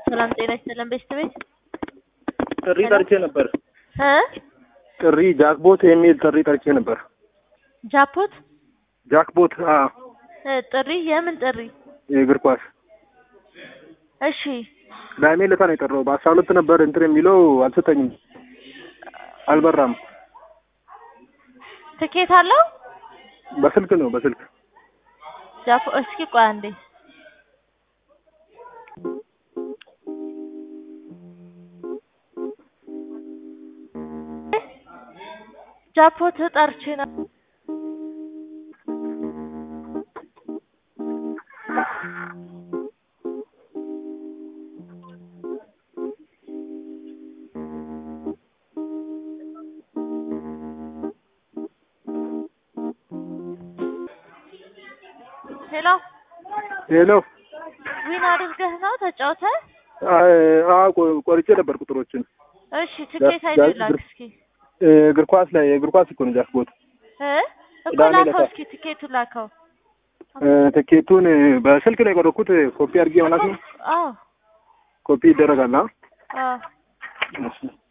ሰላም ጤና ይስጥልን ቤስት ቤት ጥሪ ሄሎ? ጠርቼ ነበር። እ ጥሪ ጃክቦት የሚል ጥሪ ጠርቼ ነበር። ጃፖት ጃክቦት አ እ ጥሪ የምን ጥሪ? የእግር ኳስ እሺ ቅዳሜ ዕለት ነው የጠራው። በአስራ ሁለት ነበር እንትን የሚለው አልሰጠኝም፣ አልበራም። ትኬት አለው በስልክ ነው በስልክ ጃፖ እስኪ ቆይ አንዴ ጃፖት ጠርቼ ነው ሄሎ ሄሎ ዊን አድርገህ ነው ተጫውተህ? አ ቆ- ቆርጬ ነበር ቁጥሮችን እሺ ትኬት አይደል ላክ እስኪ እ፣ እግር ኳስ ላይ የእግር ኳስ እኮ ነው ጃክቦት። እ እኮ ቅዳሜ ላከው ዕለት እስኪ ትኬቱን ላከው እ፣ ትኬቱን እ፣ በስልክ ነው የቆረኩት። ኮፒ አድርጌ ማለት ነው። አዎ ኮፒ ይደረጋል። አ አዎ እሺ